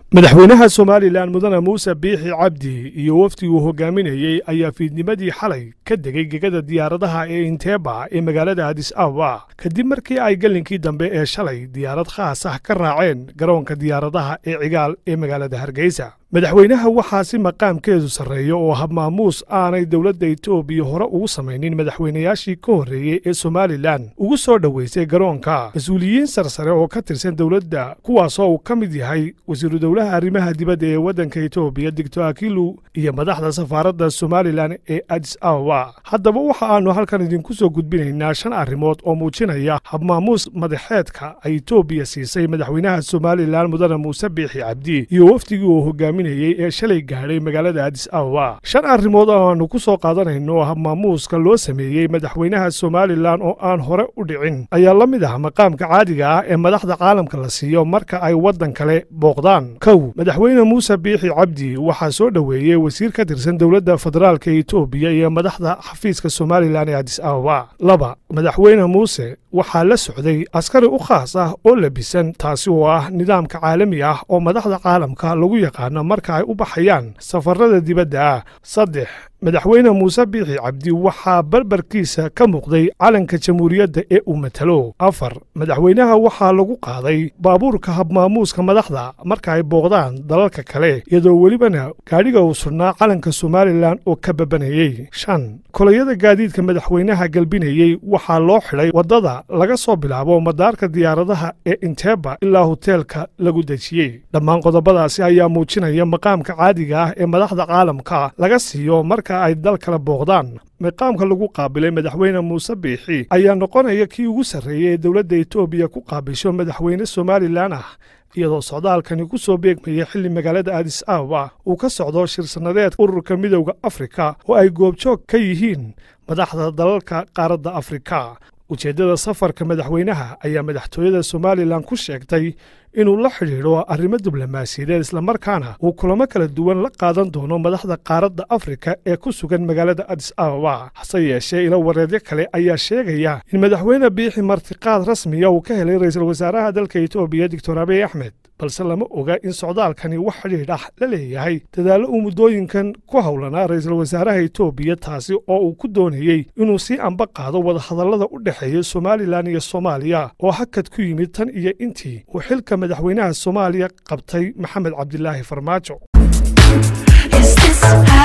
madaxweynaha somalilan mudane muuse biixi cabdi iyo wafdigii uu hogaaminayey ayaa fiidnimadii xalay ka degay gegada diyaaradaha ee inteeba ee magaalada adis ababa kadib markii ay gallinkii dambe ee shalay diyaarad khaas ah ka raaceen garoonka diyaaradaha ee cigaal ee magaalada hargeysa madaxweynaha waxaa si maqaamkeedu sarreeya oo habmaamuus aanay dowladda etoobiya hore ugu samaynin madaxweynayaashii ka horreeyey ee somalilan ugu soo dhoweysay garoonka mas-uuliyiin sarsare oo ka tirsan dowladda kuwaasoo uu ka mid yahay wasiiru dowlaha arrimaha dibadda ee waddanka etoobiya digtor akilu iyo madaxda safaaradda somalilan ee adis ababa haddaba waxa aannu halkan idinku soo gudbinaynaa shan arrimood oo muujinaya habmaamuus madaxeedka ay etoobiya siisay madaxweynaha somalilan mudane muuse biixi cabdi iyo wafdigii uu hogaami ee shalay gaadhay magaalada adis ababa shan arrimood oo aannu ku soo qaadanayno habmaamuuska loo sameeyey madaxweynaha somalilan oo aan hore u dhicin ayaa la mid ah maqaamka caadiga ah ee madaxda caalamka la siiyo marka ay waddan kale booqdaan kow madaxweyne muuse biixi cabdi waxaa soo dhoweeyey wasiir ka tirsan dowladda federaalka etoobiya iyo madaxda xafiiska somalilan ee adis ababa laba madaxweyne muuse waxaa la socday askari u khaas ah oo labisan taasi oo ah nidaamka caalami ah oo madaxda caalamka lagu yaqaano marka ay u baxayaan safarada dibadda ah saddex madaxweyne muuse biixi cabdi waxaa barbarkiisa ka muuqday calanka jamhuuriyadda ee uu matalo afar madaxweynaha waxaa lagu qaaday baabuurka habmaamuuska madaxda marka ay booqdaan dalalka kale iyadoo welibana gaadhiga uu sugnaa calanka somalilan oo ka babanayey shan kolayada gaadiidka madaxweynaha galbinayey waxaa loo xidhay waddada laga soo bilaabo madaarka diyaaradaha ee inteeba ilaa hoteelka lagu dejiyey dhammaan qodobadaasi ayaa muujinaya maqaamka caadiga ah ee madaxda caalamka laga siiyo marka ay dal kala booqdaan maqaamka lagu qaabilay madaxweyne muuse biixi ayaa noqonaya kii ugu sarreeyey ee dowladda etoobiya ku qaabilsho madaxweyne somalilan ah iyadoo socdaalkani ku soo beegmaya xilli magaalada adis ababa uu ka socdo shirsannadeed ururka midowda afrika oo ay goobjoog ka yihiin madaxda dalalka qaaradda afrika ujeeddada safarka madaxweynaha ayaa madaxtooyada somalilan ku sheegtay inuu la xidhiidho arrimo diblomaasiyadeed islamarkaana uu kulamo kala duwan la qaadan doono madaxda qaaradda afrika ee ku sugan magaalada adis ababa hase yeeshee ilo wareedyo kale ayaa sheegaya in madaxweyne biixi martiqaad rasmiya uu ka helay ra'iisul wasaaraha dalka etoobiya doctor abiy axmed balse lama oga in socdaalkani wax xidhiidh ah la leeyahay dadaallo uu muddooyinkan ku howlanaa ra'iisul wasaaraha etoobiya taasi oo uu ku doonayey inuu sii amba qaado wadahadallada u dhexeeya somalilan iyo soomaaliya oo hakad ku yimid tan iyo intii uu xilka madaxweynaha soomaaliya qabtay maxamed cabdilaahi farmaajo